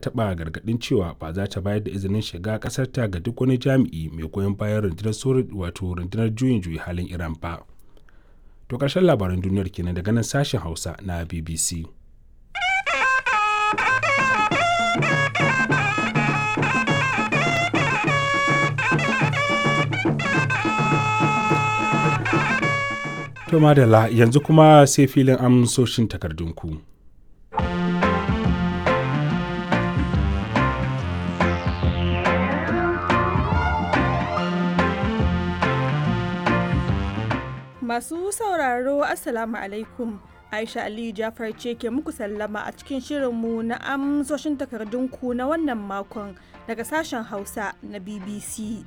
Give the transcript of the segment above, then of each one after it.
taɓa gargaɗin cewa ba za ta bayar da izinin shiga ƙasarta ga duk wani jami'i mai goyon bayan rundunar wato rundunar juyin juyi halin iran ba to ƙarshen labaran duniyar kenan daga nan sashen hausa na bbc To madalla yanzu kuma sai filin amsoshin takardunku. Masu sauraro Assalamu alaikum. Aisha Aliyu Jafar ce ke muku sallama a cikin shirinmu na amsoshin takardunku na wannan makon daga sashen Hausa na BBC.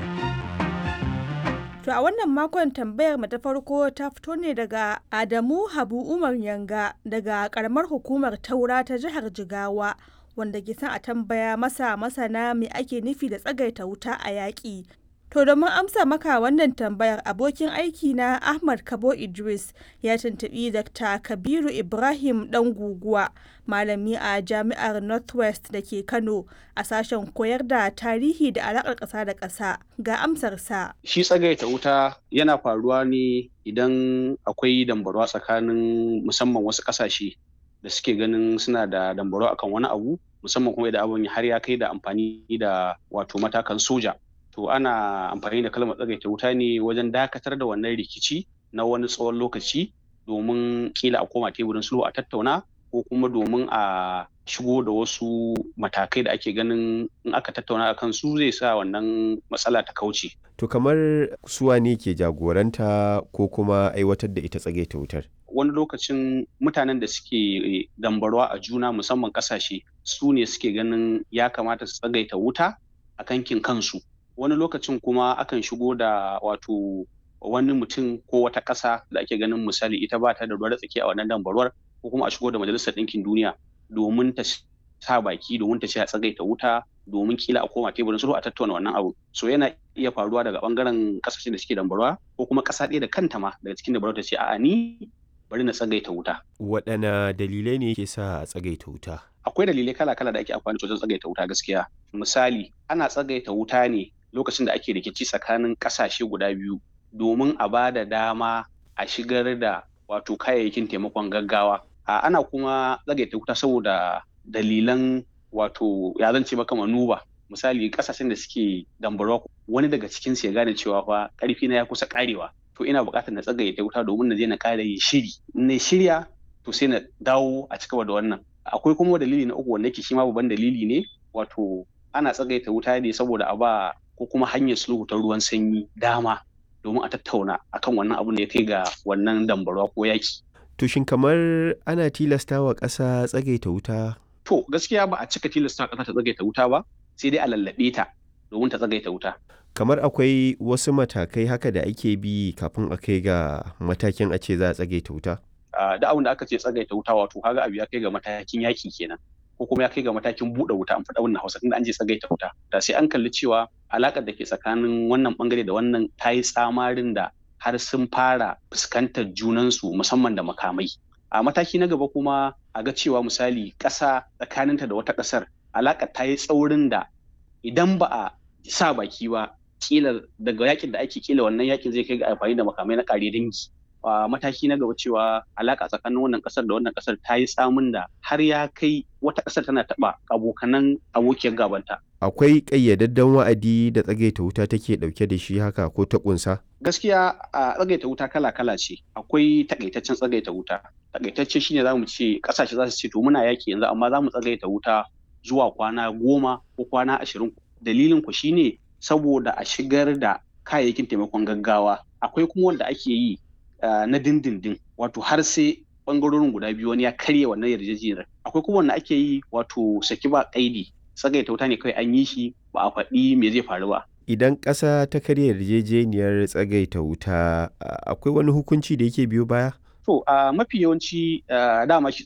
To a wannan makon tambayar mu ta farko ta fito ne daga Adamu Habu Umar Yanga daga karamar hukumar Taura ta jihar Jigawa wanda ke son a tambaya masa masana me ake nufi da tsagaita wuta a yaƙi. To domin amsa maka wannan tambayar abokin aiki na Ahmad Kabo Idris ya tuntuɓi Dr. Kabiru Ibrahim ɗan guguwa malami a jami'ar Northwest da ke Kano a sashen koyar da tarihi da alaƙar ƙasa da ƙasa ga amsarsa. Shi tsagaita wuta yana faruwa ne idan akwai dambarwa tsakanin musamman wasu ƙasashe da suke ganin suna da dambarwa akan wani abu musamman kuma idan abin har ya kai da amfani da wato matakan soja. to ana amfani da kalmar tsagaita wuta ne wajen dakatar da wannan rikici na wani tsawon lokaci domin kila a koma teburin sulhu a tattauna ko kuma domin a shigo da wasu matakai da ake ganin in aka tattauna a kan su zai sa wannan matsala ta kauce. To kamar suwa ne ke jagoranta ko kuma aiwatar da ita tsagaita wutar? Wani lokacin mutanen da suke dambarwa a juna musamman kasashe su ne suke ganin ya kamata su tsagaita wuta a kankin kansu. wani lokacin kuma akan shigo da wato wani mutum ko wata ƙasa da ake ganin misali ita ba ta da ruwa tsaki a wannan dambarwar ko kuma a shigo da majalisar ɗinkin duniya domin ta sa baki domin ta ce a tsagaita wuta domin kila a koma teburin sulhu a tattauna wannan abu so yana iya faruwa daga bangaren kasashen da suke dambarwa ko kuma ƙasa ɗaya da kanta ma daga cikin dambarwa ta ce a'a ni bari na tsagaita wuta waɗanne dalilai ne ke sa a tsagaita wuta akwai dalilai kala-kala da ake amfani wajen tsagaita wuta gaskiya misali ana tsagaita wuta ne lokacin da ake rikici tsakanin kasashe guda biyu domin a ba da dama a shigar da wato kayayyakin taimakon gaggawa a ana kuma tsagaita wuta saboda dalilan wato ya zance maka manuba misali kasashen da suke dambarwa wani daga cikin su ya gane cewa fa karfi na ya kusa karewa to ina buƙatar na tsagaita wuta domin na je na ƙara yin shiri na shirya to sai na dawo a cigaba da wannan akwai kuma dalili na uku wanda yake shi ma babban dalili ne wato ana tsagaita wuta ne saboda a ba ko kuma hanyar sulhu ta ruwan sanyi dama domin a tattauna akan wannan abun da ya kai ga wannan dambarwa ko yaki. To shin kamar ana tilasta wa ƙasa tsagaita wuta? To gaskiya ba a cika tilasta ƙasa ta tsagaita wuta ba sai dai a lallaɓe ta domin ta tsagaita wuta. Kamar akwai wasu matakai haka da ake bi kafin a kai ga matakin a ce za a tsagaita wuta? Da abin da aka ce tsagaita wuta wato kaga abu ya kai ga matakin yaki kenan. ko kuma ya kai ga matakin buɗe wuta an faɗa wannan hausa tunda an je tsagaita wuta da sai an kalli cewa alaƙar da ke tsakanin wannan bangare da wannan ta yi tsamarin da har sun fara fuskantar junansu musamman da makamai a mataki na gaba kuma a ga cewa misali ƙasa tsakaninta da wata ƙasar alaƙar ta yi tsaurin da idan ba a sa baki ba kila daga yakin da ake kila wannan yakin zai kai ga amfani da makamai na ƙare dangi a mataki na gaba cewa alaka tsakanin wannan kasar da wannan kasar ta yi tsamin da har ya kai wata kasar tana taba abokanan abokiyar gabanta. Akwai ƙayyadadden wa'adi da tsagaita wuta take ɗauke da shi haka ko ta ƙunsa? Gaskiya a tsagaita wuta kala-kala ce. Akwai takaitaccen tsagaita wuta. Takaitacce shine za mu ce ƙasashe za su ce to muna yaki yanzu amma za mu tsagaita wuta zuwa kwana goma ko kwana ashirin. Dalilin ku shine saboda a shigar da kayayyakin taimakon gaggawa. Akwai kuma wanda ake yi Uh, na dindindin wato har sai bangarorin guda biyu wani ya karya wannan yarjejeniyar akwai kuma wanda ake yi wato saki ba kaidi tsagaita wuta ne kawai an yi shi ba a faɗi me zai faru ba idan ƙasa ta karya yarjejeniyar tsagaita wuta uh, akwai wani hukunci da yake biyo baya to uh, mafi yawanci dama shi